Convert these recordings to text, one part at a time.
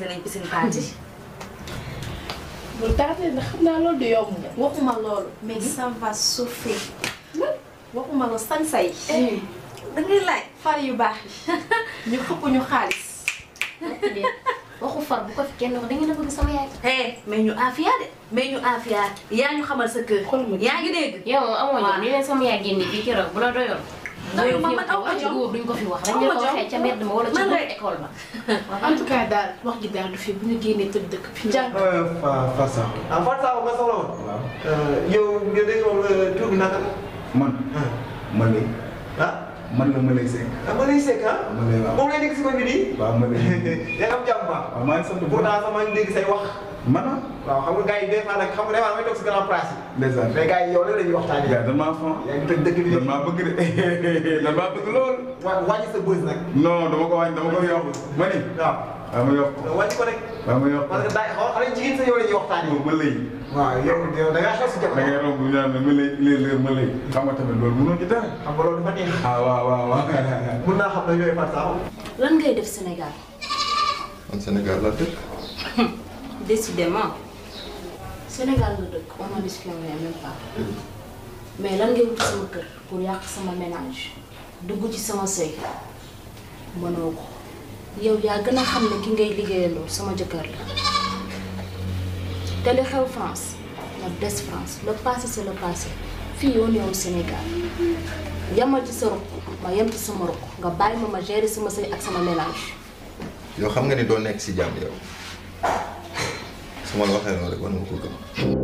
organiser nañ piscine party. bu tardé na xam naa loolu du yomb na. waxuma loolu mais ça va souffrir. waxuma loolu sañ-say. da ngay laaj far yu baax yi ñu xëpp ñu xaalis. waxu far bu ko fi kenn wax da ngeen a bëgg sama yaay. eh mais ñu afia de mais ñu afia yaa ñu xamal sa kër. yaa ngi dégg. yow moom amoo jom li leen sama yaay génne fii keroog bu la doyoon. doyul ma man aw ma jom góor duñ ko fi wax. aw dañ ma leen ko jom. waxee ca mbedd ma wala ci Man biir rek. école ba. en tout cas daal wax ji daal du fi bu ñu génnee tëj dëkk bi. jàng Fa Fassa. ah Fatou Sakho nga soxla woon. waaw. yow nga dégg moom tur bi naka la. man. ma lay. ah man la ma lay sekk. ah ma lay sekk ah. ma lay waaw. moom lay nekk si ko bi nii. waaw ma lay. yaa ngi am jàmm baax. waaw maa ngi sant bu baax. pourtant sax maa ngi dégg say wax. man ah. waaw xam nga gars yi des fois nag xam nga des fois damay toog si grand place yi. ndeysaan. mais gars yi yow la ñuy waxtaanee. yaa dañ maa fan. yaa ngi toj dëkk bi de. dañ maa bëgg de dañ maa bëgg lool. wa wàññi sa bës nag. non dama ko wàññi dama ko yokk. ma ni. waaw. waaw ma yokk. wàññi ko rek. waaw ma yokk. parce que daa xaw xale jigéen sa yow la ñuy waxtaanee. ma lay. waaw yow yow da ngaa xew si da jamono. ngay romb ñu naan la ma lay léeg-léeg ma lay. xam nga tamit loolu mënoo ci dara. xam nga loolu dafa neex. ah waaw waaw waaw. mun naa xam ne yooyu Fatou Sakho. lan ngay def Sénégal. man Sénégal la dëkk. décidément. Sénégal nga dëkk on n'en discrimine même pas. mais lan ngay wuti sama kër pour yàq sama ménage dugg ci sama sëy mënoo ko yow yaa gën a xam ne ki ngay liggéeyandoo sama jëkkër la te li xew France na des France le passé c'est le passé fii yoon yow Sénégal yamal ci sa ruq ma yem ci sama ruq nga bàyyi ma ma gérer sama sëy ak sama ménage yow xam nga ni doo nekk si jàmm yow su ma la waxee noonu rek war nga ko gëm.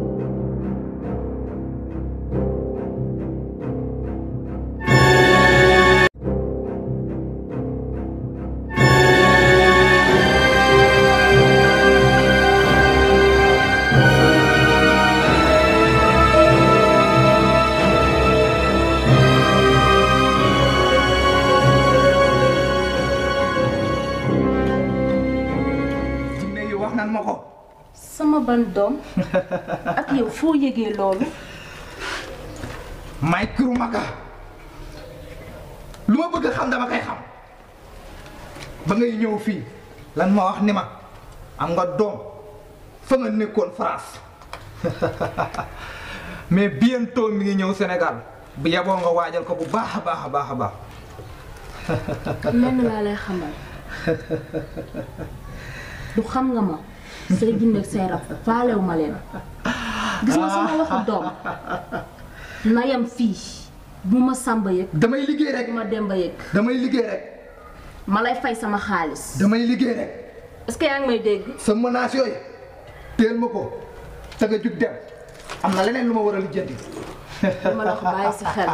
jinne yi wax nan ma ko sama ban doom ak yow foo yëgee loolu may kiru maka lu ma bëgg xam dama koy xam ba ngay ñëw fii lan ma wax ni ma am nga doom fa nga nekkoon France mais bientôt mi ngi ñëw Sénégal bu yeboo nga waajal ko bu baax a baax a baax a baax lenn laa lay xamal du xam nga ma say jinne ak say rab faalew ma leen gis nga sama waxu doom na yam fii bu ma sàmba yëg damay liggéey rek bu ma demba yëg damay liggéey rek ma lay fay sama xaalis damay liggéey rek est-ce que yaa ngi may dégg sa menace yooyu teel ma ko te nga jug dem am na leneen lu ma war a lijjanti dama la ko bàyyi sa xel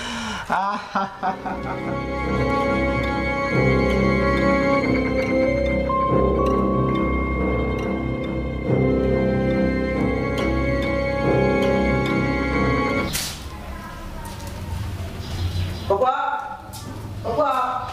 Papa papa.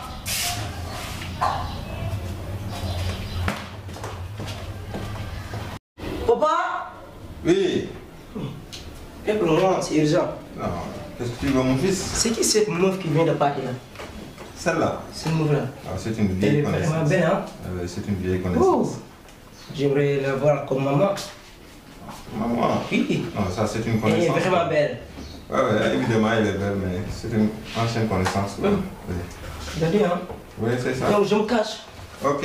Papa. Oui. Eh, pour le moment, c'est urgent. Non. Qu'est-ce que tu veux, mon fils C'est qui cette meuf qui vient de partir là Celle-là. Cette meuf-là Ah, c'est une Elle vieille est vraiment connaissance. belle, hein Euh, c'est une vieille Oh connaissance. J'aimerais la voir comme maman. Maman. Oui. Non, ça, c'est une Elle est connaissance. vraiment belle. Ouais, ouais, évidemment, elle est belle, mais c'est une ancienne connaissance. quoi. Mm. Oui, Regardez, hein Oui, c'est ça. Donc, je me cache. Ok.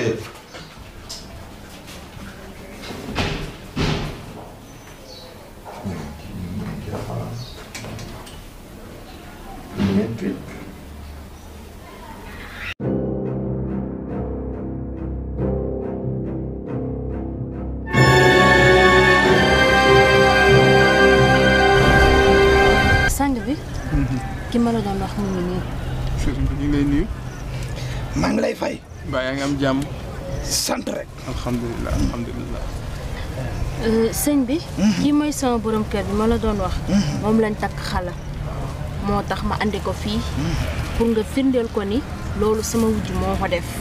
sang bi ki ma la doon wax mu ngi nii sëriñ bi ñu ngi lay nuyu. maa ngi lay fay mbaa yaa ngi am jàmm. sant rek alhamdulilah alhamdulilah. Euh, sëñ bi kii mooy sama borom kër bi ma la doon wax moom lañ takk xala moo tax ma andi ko fii pour nga firndeel ko ni loolu sama wujj moo ko def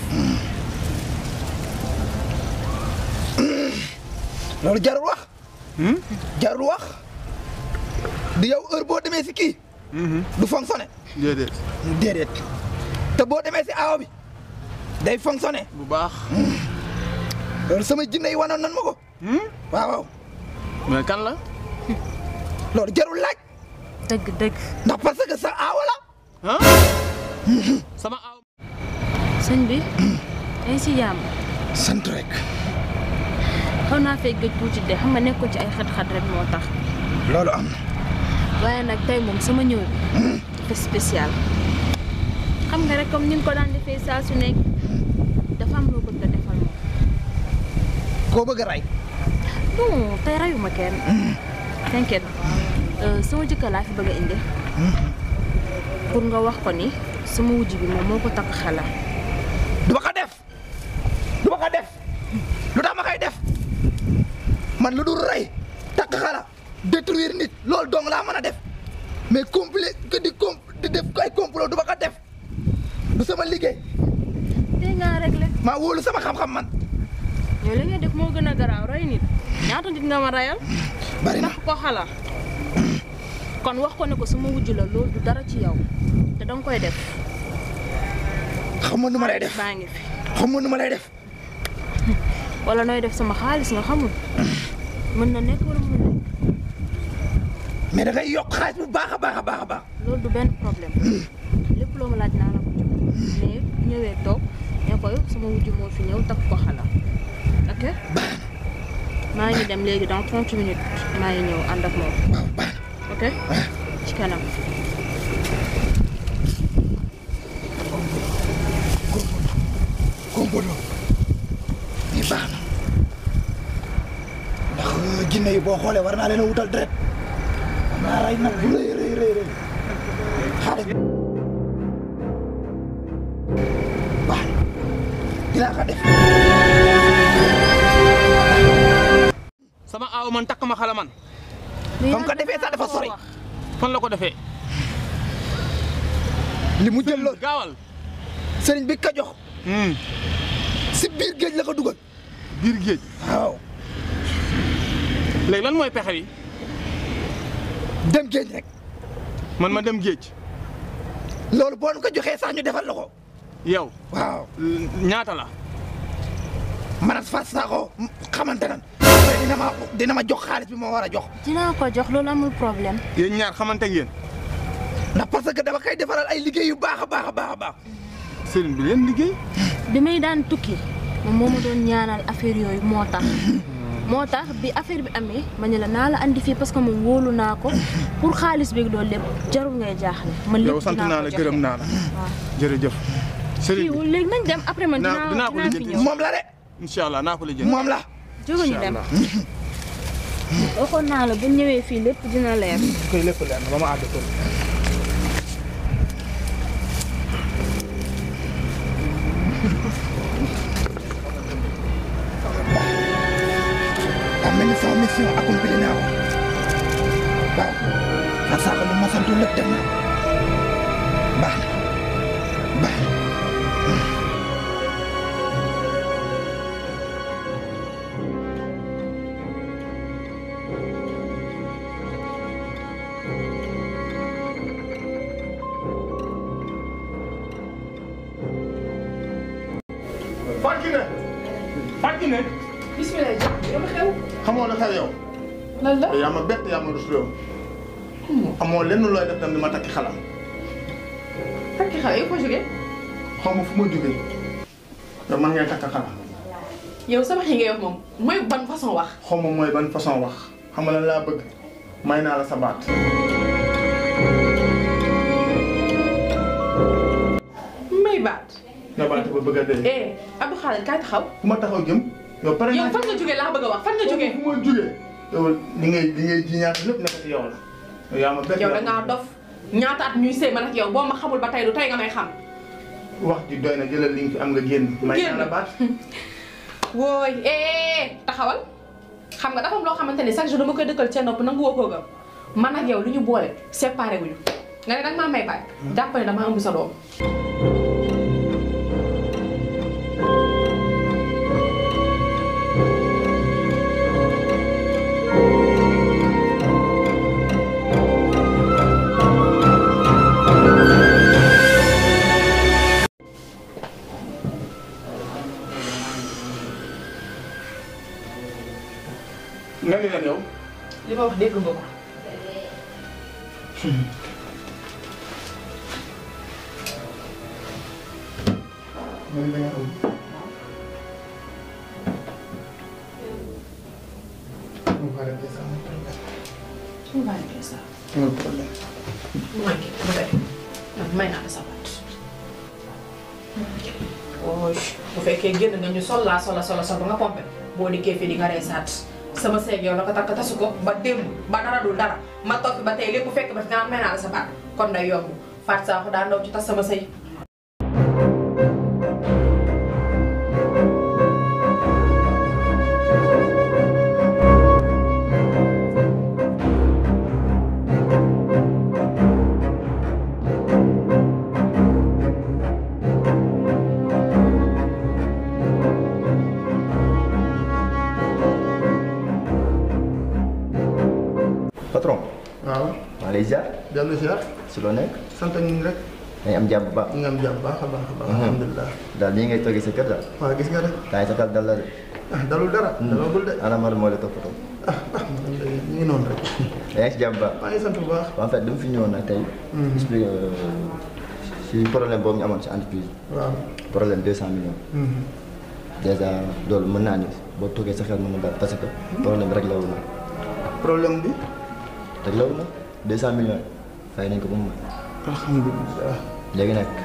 loolu jarul wax jarul wax di yow heure boo demee si kii du fonctionné déedéet. déedéet te boo demee si aaw bi day fonctionné bu baax. loolu sama jinne yi wanoon nan ma ko. waaw waaw. mais kan la. loolu jarul laaj. dëgg dëgg. ndax parce que sa aawa la. ah. sama aaw. sëñ bi. ay si jàmm. sant rek. xaw naa fay gëj tuuti de xam nga nekkoon ci ay xat-xat rek moo tax. loolu am na. waaye nag tey moom sama ñëw bi dafa spécial. xam nga rek comme ni nga ko daan defee saa su nekk dafa am loo bëgg a defal moom. koo bëgg a rey. non tey rayuma kenn. t'inquiète sama jëkkër laa fi bëgg a indi. pour nga wax ko ni sama wujj bi moom moo ko takk xala. du ma ko def du ma ko def lu tax ma koy def man lu dul rey takk xala détruire nit loolu dong laa mën a def mais complet que di com di def ay complot du ma ko def du sama liggéey. tey ngaa réglé. maa wóolu sama xam-xam man. yow li ngay def moo gën a garaaw rey nit ñaata nit nga ma reyal. bari na takk ko xala. kon wax ko ne ko sama wujj la loolu du dara ci yow te danga koy def. xam nga nu ma lay def baa ngi fi. xam nga nu ma lay def. wala nooy def sama xaalis nga xamul mën na nekk wala mën na nekk. mais da ngay yokk xaalis bu baax a baax a baax a baax. loolu du benn problème lépp loo ma laaj naa la ko jox mais bu ñëwee toog ne ko sama wujj moo fi ñëw takk ko xala ok maa ngi dem léegi dans 30 minutes maa ngi ñëw ànd ak moom ok ci kanam. kompolo yi baax na ndax jinne yi boo xoolee war naa leen a wutal deret war naa rey nag bu rëy rëy rëy rëy xaalis bi baax na dinaa ko def sama aaw man takk ma xala man. comme ko defee sax dafa sori fan la ko defee. li mu jël loolu gaawal. sëriñ bi ka jox si biir géej la ko dugal biir géej. waaw léegi lan mooy pexe bi. dem géej rek man ma dem géej. loolu boo nu ko joxee sax ñu defal la ko yow. waaw ñaata la. man ak Fatou Sakho xamante nan après dina ma dina ma jox xaalis bi ma war a jox dinaa ko jox loolu amul problème. yéen ñaar xamante ngeen. ndax parce que dama koy defaral ay liggéey yu baax a baax a baax a baax sëriñ bi leen liggéey. bi may daan tukki moom moo ma doon ñaanal affaire yooyu moo tax moo tax bi affaire bi amee ma ne la naa la andi fii parce que moom wóolu naa ko pour xaalis bi loolu lépp jarul ngay jaaxle. man lépp yow sant dinaa naa ko la joxe. gërëm naa la. waaw jërëjëf. sëriñ kii bi wul léegi nañ dem après man Naa- dinaa dinaa ko dinaa fi lijjanti. ñëw. moom la de incha allah naa ko lijjanti. moom la jóge ñu dem. waxoon naa la bu ñëwee fii lépp dina leer. koy lépp leer na ba ma àgg tool daa mel ni sama mission accompli naa ko waaw Fatou Sakho lu ma sant lépp def naa ko baax na baax na Fatou Kiné Fatou Kiné bismillah jàpp yow xew. xamoo la xew yow. lan la. yaa ma bett yaa ma rus réew. amoo lenn looy def tam di ma takki xalam. takki xale yow foo jógee. xaw ma fu ma jógee. yow man ngay takk xalam. yow sa wax yi ngay wax moom mooy ban façon wax. xaw ma mooy ban façon wax xam nga lan laa bëgg may naa la sa baat. may baat. nga baat ba bëgg a dee. eh Abdou Khaled kaay taxaw. fu ma taxaw jëm. yow pare yow naa fan nga jógee laa bëgg a wax fan nga jógee. fu ma jógee. yow li ngay li ngay ji ñaata lépp nekk ci yow la. yow yaa ma bett yow da ngaa dof ñaata at ñuy sëy man ak yow boo ma xamul ba tey du tey nga may xam. wax ji doy na jëlal li nga fi am nga génn. may naa la baat. wooy eh taxawal xam nga dafa am loo xamante ni chaque jour dama koy dëkkal seen nopp nangu woo koo gëm man ak yow li ñu boole séparé wuñu nga ne danga maa may baay jàpp ne dama ëmb sa doom. nga ko. man da nga am. on va régler ça amul problème. On va régler ça. amul problème. mooy kii bu dee man may naa la sa baat. ooy bu fekkee génn nga ñu sol laa sola sola sol ba nga pompé boo dikkee fii di nga reesaat sama seeg yow la ko takk tasu ko ba démb ba dara dul dara ma toog fi ba tey lépp fekk ba fi nga may naa la sa baat kon day yomb Fatou Sakho daa ndaw ci tas sama sëy patron waaw. maa lay ziar dellu si waat. si loo nekk sant ñu rek. dañ am jàmm bu baax ñu ngi am jàmm baax a baax a baax. alhamdulilah. daal nii ngay toogee sa kër daal waaw gis nga rek. temps sa kal dal la de ah dalul dara. dalagul de. ana mar moo la toppatoo ah ah man de ñu ngi noonu rek. yaa ngi si jàmm bu baax maa ngi sant bu baax. en fait dama fi ñëwoon nag tey expliqué si problème boobu ñu amoon si entreprise waaw. problème deux cent millions dèjà loolu mën naa ni boo toogee sa xel mën na daal parce que problème bi réglé wu na problème bi. réglé wu na deux cent millions yi fay nañ ko ba mu mat alhamdulilah. léegi nag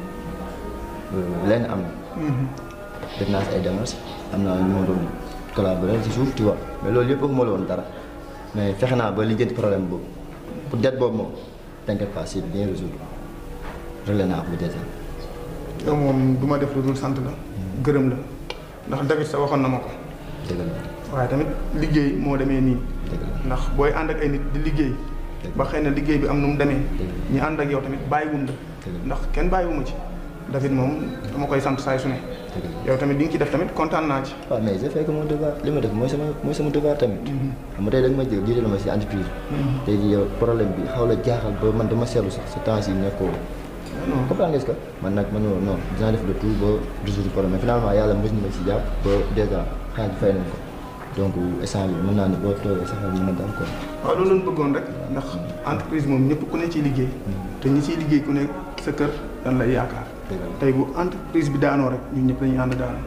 lenn am na def naa si ay démarches am na ñu ma doon collaborer si suuf tu vois mais loolu yëpp waxuma la woon dara mais fexe naa ba lijjanti problème boobu pour dette boobu moom t'inquiète pas c'est bien résolu réglé naa ko bu déjà yow moom du ma def lu dul sant la. gërëm la. ndax David sa waxoon na ma ko. dëgg la waaye tamit liggéey moo demee nii. dëgg la ndax booy ànd ak ay nit di liggéey. ba xëy na liggéey bi am nu mu demee. ñi ànd ak yow tamit bàyyiwul la. ndax kenn bàyyiwuma ci. David moom dama koy sant saay su ne. yow tamit di nga ci def tamit kontaan naa ci. waaw mais j'ai fait que mon devoir li ma def mooy sama mooy sama devoir tamit xam nga tey da nga ma jël jiital ma si entreprise tey jii yow problème bi xaw la jaaxal ba man dama seetlu sax sa temps yi nekkoo comprendre nga est-ce que man nag man non non dinaa def le tout ba résoudre problème mais finalement yàlla mës na ma si jàpp ba dèjà xaalis bi fay nañ ko donc instant bi mën naa ni boo toogee sax mën na daal quoi waaw loolu lañ bëggoon rek ndax entreprise moom ñëpp ku ne ciy liggéey. te ñi ciy liggéey ku ne sa kër dañ lay yaakaar. tey bu entreprise bi daanoo rek ñun ñëpp dañuy ànd daanoo.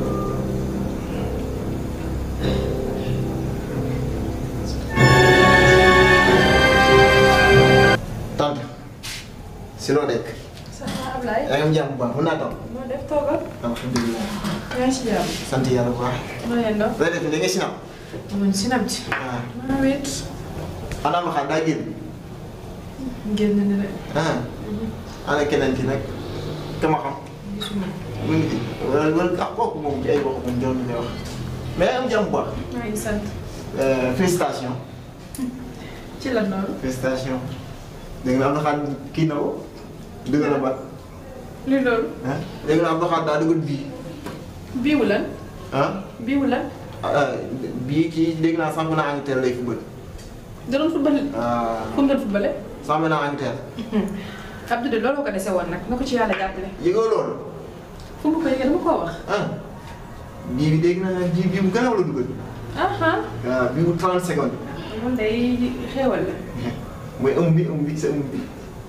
tante si loo nekk. ça va Ablaye. yaa ngi am jàmm bu baax mën naa taw. moo def toogal. alhamdulilah. yaa ngi si jàmm. sant yàlla bu baax. maa ngi doon. looy def ni da nga sinam. man sinam ci. ah maa wéet. xanaa ma xam daa génn. génn ni de. ah ana keneen ki nag ka ma xam. gisuma. mu ngi ci wala wala ah kooku moom ci ay wax moom jox nañu wax. mais yaa ngi am jàmm bu baax. maa ngi sant. félicitations. ci la noonu. félicitations. dégg nga am na xam kii na ko. dëgg la ba. li loolu. ah dégg nga am na xam daa dugg bii. biiwu lan. ah biiwu lan. ah bii kii dégg naa sàmm naa Angleterre lay football. da doon football. ah fu mu doon footballé. sàmm naa Angleterre. Abdou de loolu ko dese woon nag na ko ci yàlla jàppale. yëgoo loolu. fu mu ko yëgee dama koo wax. ah bii bi dégg naa bii bii bu gën a la dugal. ah ah. waaw bii bu 30 secondes. man day xéewal la. mooy ëmb bi ëmb bi sa ëmb bi.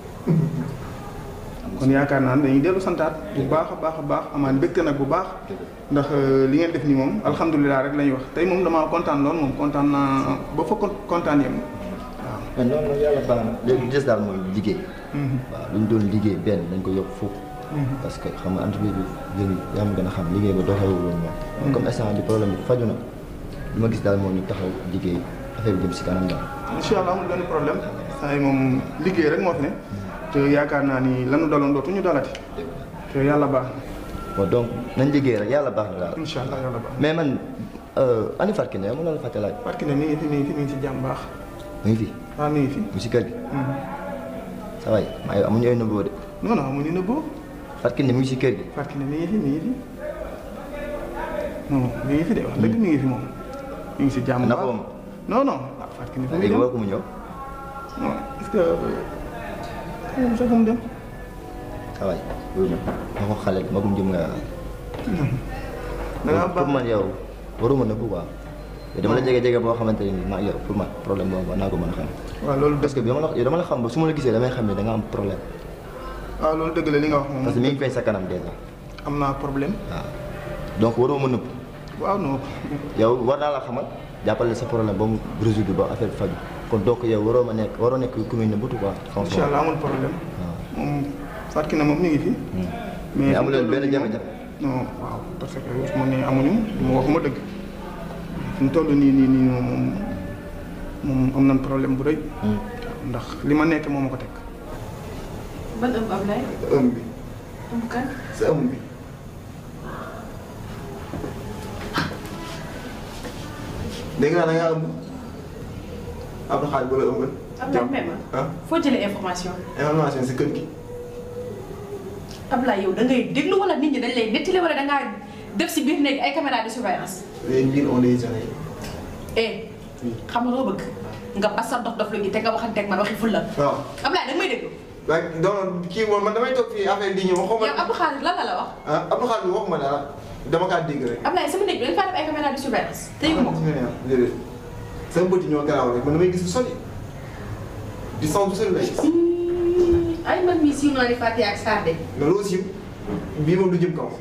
kon yaakaar naa ne dañuy dellu santaat bu baax a baax a baax amaan mbégte nag bu baax ndax li ngeen def nii moom alhamdulilah rek la ñuy wax tey moom damaa kontaan lool moom kontaan naa ba fa kon- kontaan yem waaw. mais noonu nag yàlla baax na léegi des daal mooy liggéey waaw lu ñu doon liggéey benn dañ ko yokk fukk parce que xam nga entreprise bi léegi yaa ma gën a xam liggéey ba doxewul woon moom comme instant bi problème bi faju na li ma gis daal moo ñu taxaw liggéey affaire bi jëm si kanam daal incha allah amul benn problème saa yi moom liggéey rek moo fi ne te yaakaar naa ni lanu daloon dootuñu dalati te yàlla baax na bon donc nañ liggéey rek yàlla baax na daal incha allah yàlla baax mais man ani Fatou Kiné mën na la fàtte laaj na parce que ne mi ngi fi mi ngi fi mi ngi si jàmm baax mu ngi fi waaw mi ngi fi mu si kër gi sa waay maa yow amuñu ay nëbboo de non non amuñu ne boo Fatou Kiné mu ngi si kër gi parce que ne mi ngi fi mi ngi fi non mi ngi fi de wax dëgg mi ngi fi moom mi ngi si jàmm na baax ko moom non non ah parce que ne fu muy léegi dem woo ko mu ñëw non est-ce que moom sax fu mu dem sa waay wuyu ma ma ko xale magum jëm nga da ngaa pour man yow waruma nëbbu quoi te dama la jege jege boo xamante ne nii maa yow pour man problème boobu war naa ko mën a xam. waaw loolu parce que bi dama la yow dama la xam ba su ma la gisee damay xam ne da nga am problème. waaw loolu dëgg la li nga wax moom. parce que mi ngi feeñ sa kanam déjà. am naa problème. waaw donc waroo ma nëbb. waaw non. yow war naa la xamal jàppale sa problème ba mu résoudre ba affaire bi faju kon donc yow waroo ma nekk waroo nekk ku muy nëbbatu quoi. incha allah amul problème. moom Fatou Kiné moom ñu ngi fi. mais amu leen fi mu benn toll nii jafe-jafe. moom- non waaw parce que su ma nee amuñu mu waxuma dëgg fi mu toll nii nii nii moom moom am nañ problème bu rëy. ndax li ma nekk moo ma ko teg. ban ëmb Ablaye. ëmb bi ëmb kan. sa ëmb bi. dégg naa da ngaa ëmb Abdou Khadre bu la ëmbal. Ablaye même ah foo jëlee information. information si kër gi. Ablaye yow da ngay déglu wala nit ñi dañ lay nettali wala da ngaa def si biir néeg ay caméra de surveillance. les mbir on les années. eh xam nga loo bëgg nga basal dof dof lu gi te nga waxanteeg man waxi fulla. waaw. Ablaye da nga may déglu. waaye donc kii moom man damay toog fii affaire di ñëw waxuma. yow Abdou Khadre lan la la wax. ah Abdou Khadre waxuma dara dama kaa dégg rek. Ablaye sama néeg bi dañ faa def ay caméra de surveillance te yëgu ma ko. déedéet sama bët yi ñoo garaaw rek man damay gis lu sori di son bu sori lay gis. ay man mii siiw naa di fàtte ak Sarde. nga loo siiw bii moom du jëm kaw.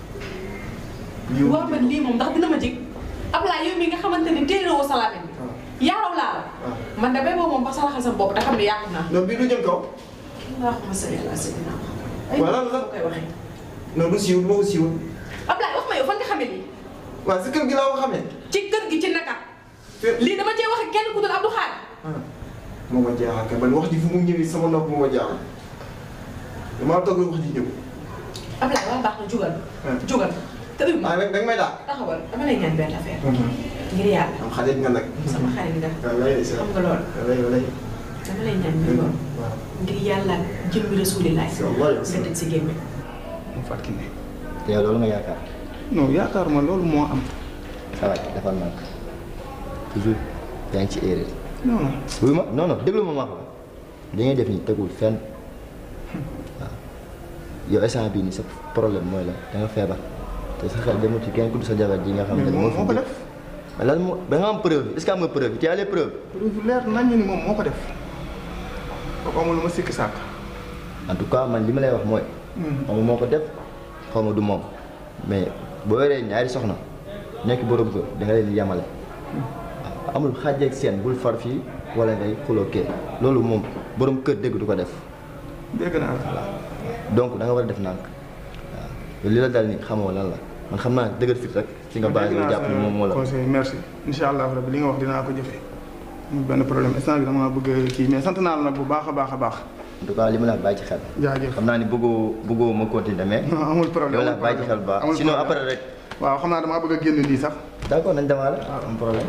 bii moom waaw man lii moom ndax dina ma jig Ablaye yow mi nga xamante ne téere woo sa làmmiñ bi yaaraw laa la man da bay boobu moom ba salaxal sa bopp te xam ne yàqu naa non bii du jëm kaw. allahumma salli ala sayyidina ay Voilà, la koy waxee non du siiw du ma ko siiwul. Ablaye wax ma yow fan nga xamee lii waaw si kër gi laa ko xamee. ci kër gi ci naka lii dama cee wax ak kenn ku dul Abdou Khadre moo ma jaaxal kay man wax ji fu mu ñëwee sama nopp moo ma jaaxal damaa toog rek wax ji ñëw. Ablaye waa baax na jugal jugal te uy ah da nga may daal. taxawal dama lay ñaan benn affaire ngir yàlla am xarit nga nag. sama xarit nga waaw lay de xam nga loolu lay lay. dama lay ñaan ngir loolu ngir yàlla jëmmi rasulilaay nga tëj si gémmiñ mu Fatou Kiné. te yow loolu nga yaakaar. non yaakaaruma loolu moo am. ça va defal naa ko toujours yaa ngi ci erreur. non non. wuyu ma non non déglu ma ma wax la li ngay def nii tegul fenn waaw yow instant bii nii sa problème mooy la da nga feebar te sa xel demul ci kenn ku dul sa jabar ji nga xam ne mais moom moo ko fi def. mais lan moo da nga am preuve est-ce que am nga preuve tu as les preuves. preuve leer nañu ni moom moo ko def. kooku amul lu ma sikki sàkk. en tout cas man li ma lay wax mooy. xaw ma moo ko def xaw ma du moom mais boo yoree ñaari soxna nekk borom kër da nga leen di yemale. waaw amul xàjj ak seen bul far fii wala ngay xuloo kee loolu moom borom kër dégg du ko def. dégg naa la. donc da nga war a def nànk waaw li la dal ni xamoo lan la man xam naa dëgër fit rek ci nga bàyyi nga jàpp ni moom moo la. conseil merci incha allah rabbi li nga wax dinaa ko jëfee. amul benn problème instant bi dama bëgg kii mais sant naa la nag bu baax a baax a baax. en tout cas li ma la wax bàyyi ci xel. jaajëf xam naa ni bëggoo bëggoo ma continuer mais. non amul problème li ma la wax bàyyi ci xel bu baax amul sinon problème. après rek. waaw xam naa damaa bëgg a génn lii sax. d'accord nañ demaale. am problème.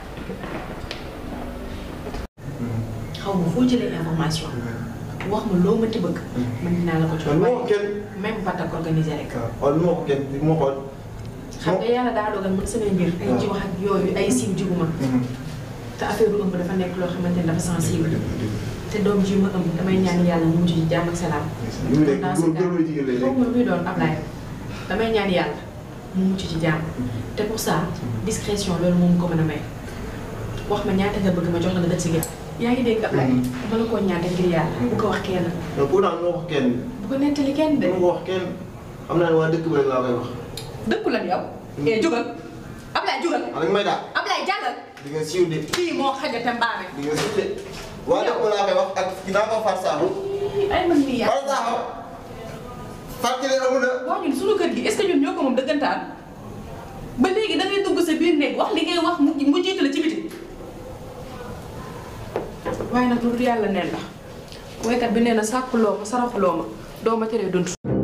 xaw ma foo jëlee information wax ma loo mënti bëgg man dinaa la ko jox man moo ko kenn. même batak organisé rek xool moo ko kenn moo xool. xam nga yàlla daa dogal man samay mbir ay ci wax ak yooyu ay siiw jiguma te affaire bu ëmb dafa nekk loo xamante ne dafa sensible te doom ji ma ëmb damay ñaan yàlla mu mujj ci jàmm ak salaam li mu nekk dans ce góor cas góor la jigéen lay foofu muy doon Ablaye damay ñaan yàlla mu mucc ci jàmm te pour ça discrétion loolu moom ko mën a may wax ma ñaata nga bëgg ma jox la nga dëkk si génn yaa ngi dégg Ablaye dama la koo ñaata ngir yàlla bu ko wax kenn mais pourtant moo ko kenn. bu ko nettali kenn de moo ko wax kenn xam naa ne waa dëkk bi rek laa koy wax. dëkku lan yow eh jugal Ablaye jugal ah dañ may daal. Ablaye jàllal di nga siiw de. fii moo xajate mbaame di nga siiw de. waa dëkk bi laa koy wax ak dinaa ko far saabu. ay man mii yaa far saabu. Fatou Kiné amul na. waaw ñun suñu kër gi est-ce que ñun ñoo ko moom dëggantaan ba léegi da ngay dugg sa biir néeg wax li ngay wax mu mu jiitu la ci biti waaye nag loolu yàlla neen la woykat bi nee na sàkkuloo ma saraxuloo ma doo ma teree dund